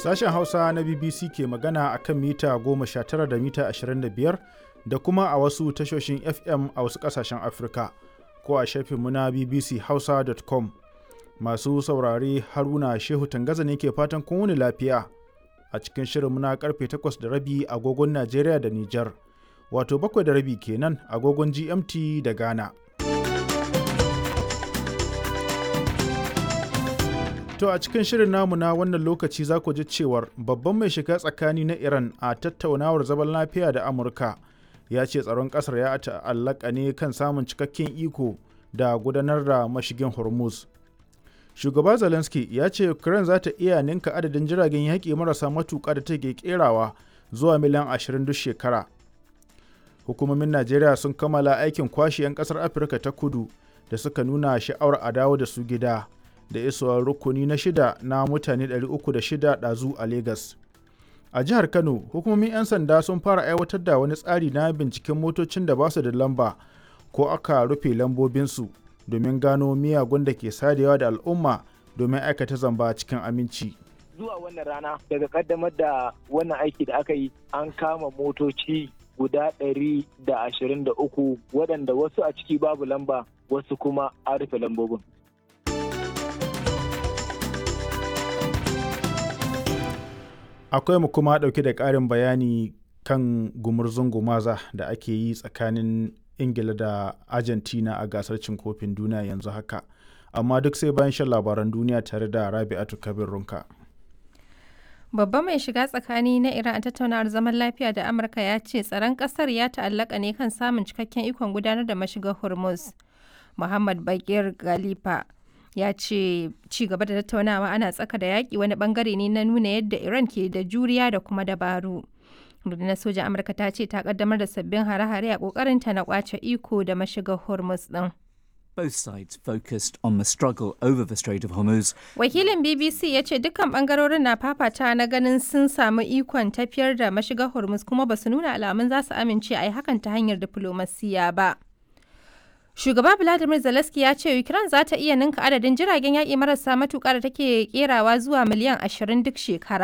Sashen Hausa na BBC ke magana a kan mita 19 da mita 25 da kuma a wasu tashoshin FM a wasu ƙasashen Afirka ko a shafinmu na bbchausa.com. Masu saurare Haruna Shehu Tangaza ne ke fatan kun wuni lafiya a cikin shirinmu na karfe 8 da rabi agogon Najeriya da Nijar, wato 7 da rabi kenan agogon GMT da Ghana. To a cikin shirin namu na wannan lokaci za ku ji cewar babban mai shiga tsakani na Iran a tattaunawar zaman lafiya da Amurka ya ce tsaron ƙasar ya ta'allaka ne kan samun cikakken iko da gudanar da mashigin Hormuz. Shugaba Zelensky ya ce Ukraine za ta iya ninka adadin jiragen yaƙi marasa matuƙa da take kerawa zuwa miliyan 20 duk shekara. Hukumomin Najeriya sun kammala aikin kwashe 'yan ƙasar Afirka ta kudu da suka nuna sha'awar a dawo da su gida. da isowar rukuni na shida na mutane 306 ɗazu a Legas. A jihar Kano, hukumomin 'yan sanda sun fara aiwatar da wani tsari na binciken motocin da ba su da lamba ko aka rufe lambobinsu domin gano miyagun da ke sadewa da al'umma domin aikata zamba cikin aminci. Zuwa wannan rana daga kaddamar da wannan aiki da aka yi an kama motoci guda ɗari da ashirin da uku waɗanda wasu a ciki babu lamba wasu kuma an rufe lambobin. akwai mu kuma ɗauke da ƙarin bayani kan gumurzun gumaza da ake yi tsakanin ingila da argentina a gasar cin kofin duniya yanzu haka amma duk sai bayan shan labaran duniya tare da rabi'atu kabir runka babba mai shiga tsakani na iran a tattaunawar zaman lafiya da amurka ya ce tsaron kasar ya ta'allaka ne kan samun cikakken ikon gudanar da mashigar hormuz muhammad bakir galifa ya ce ci gaba da tattaunawa ana tsaka da yaƙi wani bangare ne na nuna yadda iran ke da juriya da kuma dabaru rundunar sojan amurka ta ce ta kaddamar da sabbin hare-hare a ƙoƙarinta na kwace iko da mashigar hormuz din Both sides focused on the struggle over the Strait of Hormuz. Wakilin BBC ya ce dukkan bangarorin na fafata na ganin sun samu ikon tafiyar da mashigar Hormuz kuma ba su nuna alamun za su amince a yi hakan ta hanyar diflomasiya ba. Shugaba Vladimir Zelensky ya ce Ukraine za ta iya ninka adadin jiragen yaƙi marasa matuƙa da take kerawa zuwa miliyan 20 duk shekara.